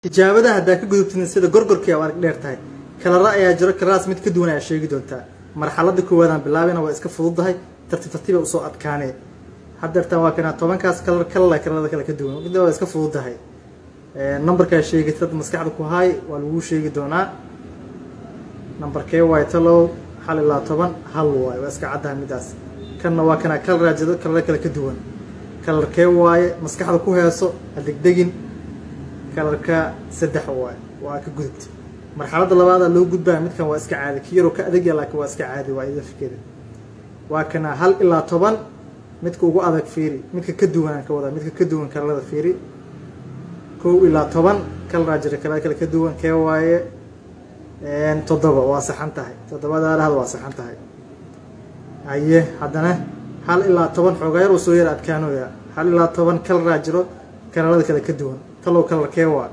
tijaabada haddaa ka gudubtin sida gorgorkii a arag dheer tahay kalara ayaa jiro kalaraas mid ka duwan ayaa sheegi doontaa marxalada koowaadaan bilaabina waa iska fududahay tartiib tartiiba usoo adkaanee haddeertaan waa kanaa tobankaas kalar kalala kalarada kale ka duwan mid waa iska fududahay numberkaa sheegitad maskaxda ku haay waa laguu sheegi doonaa numberkee waay talow hal ilaa toban hal waay waa iska caddaha midaas kanna waa kanaa kalaraa jiro kalaro kale ka duwan kalarkee waaye maskaxda ku heeso ha degdegin kalarka saddex waaye waa ka gudubta marxaladda labaada loo gudbaya midkan waa iska caadi ki yaroo ka adagya laakiin waa iska caadi waa ida fikeda waa kana hal ilaa toban midka ugu adag fiiri midka ka duwanaan ka wadaa midka ka duwan kalarada fiiri kow ilaa toban kalaraa jira kalada kale ka duwan kee waaye toddoba waa saxan tahay toddobada dhahda waa saxan tahay haye haddana hal ilaa toban xoogaa yar uu soo yar adkaanoya hal ilaa toban kalaraa jiro kalarada kale ka duwan talow kalarkee waa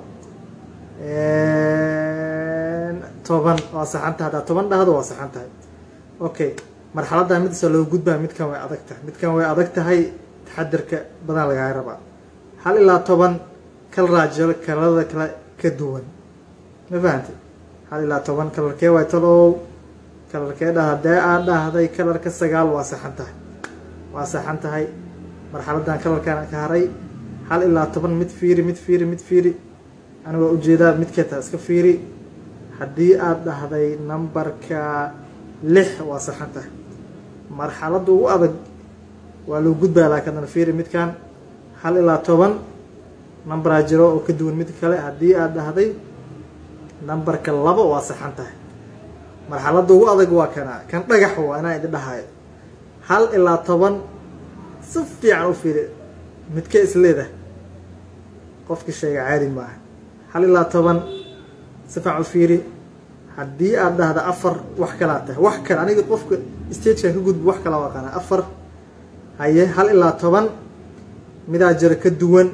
toban waa saxan tahay haddaa toban dhahdo waa saxan tahay okay marxaladda midasa loo gudbaa midkan way adag tahay midkan way adag tahay taxadirka badan lagaga rabaa hal ilaa toban kalaraa jiro kalarada kale ka duwan ma fahamtay hal ilaa toban kalarkee waay talow kalarkee dhah haddee aad dhahday kalarka sagaal waa saxan tahay waa saxan tahay marxaladdan kalarkaan ka haray hal ilaa toban mid fiiri mid fiiri mid fiiri aniga waa ujeedaa midkee taha iska fiiri haddii aad dhahday numberka lix waa saxan tahay marxaladda ugu adag waa loo gudbaya laakiin adana fiiri midkan hal ilaa toban numberaa jiro oo ka duwan mid kale haddii aad dhahday numberka labo waa saxan tahay marxaladda ugu adag waa kana kan dhagax waa inaan idin dhahayo hal ilaa toban si fiican u fiiri midkee isleedah qofka sheega caadi maaha hal ilaa toban si fiican u fiiri haddii aad dhahda afar wax kalaa tahay wax kale aniga qofka stagekan ka gudba wax kala aqaana afar haye hal ilaa toban midaa jiro ka duwan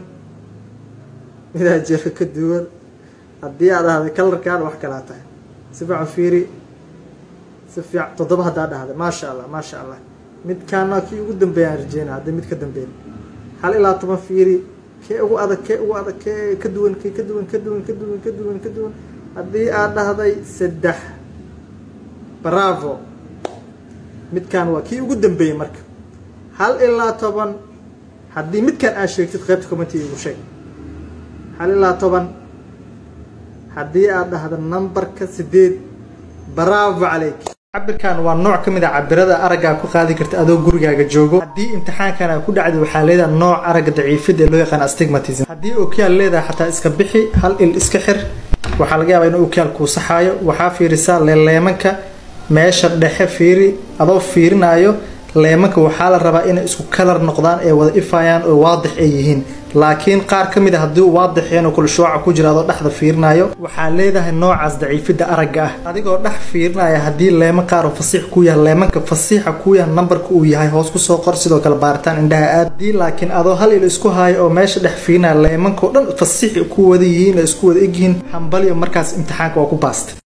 midaa jiro ka duwan haddii aad dhahday kalarkaan wax kalaa tahay si fiican fiiri si fiican toddoba haddaa dhahday maasha allah maasha allah midkaana kii ugu dambeeyaan rajeyna haddii mid ka dambeyn hal ilaa toban fiiri kee ugu adag kee ugu adag kee ka duwan kee ka duwan ka duwan ka duwan ka duwan ka duwan haddii aad dhahday saddex bravo midkan waa kii ugu dambeeyey marka hal ilaa toban haddii midkan aad sheegtid qaybta commentiga igu sheeg hal ilaa toban haddii aad dhahdo numberka sideed bravo calayk cabirkan waa nooc ka mid a cabirada araggaa ku qaadi karta adoo gurigaaga joogo haddii imtixaankan aa ku dhacday waxaa leedahay nooc aragga daciifida ee loo yaqaan astigmatism haddii ookiyaal leedahay xataa iska bixi hal il iska xir waxaa laga yaabaa inuu ookiyaal kuu saxaayo waxaa fiirisaa leeleemanka meesha dhexe fiiri adoo fiirinaayo leemanka waxaa la rabaa inay isku kalar noqdaan ee wada ifayaan oo waadix ay yihiin laakiin qaar ka mid a haddii uu waadixeen oo kula shuuca ku jira adoo dhexda fiirinayo waxaa leedahay noocaas daciifida aragga ah adigoo dhex fiirinaya haddii leeman qaar oo fasiix ku yahay leemanka fasiixa ku yahay nambarka uu yahay hoos kusoo qor sidoo kale baaritaan indhaha aad haddii laakiin adoo hal il isku haayo oo meesha dhex fiirinaya leemankao dhan fasiix ku wada yihiin oo isku wada egyihiin hambalyo markaas imtixaanka waa ku baastay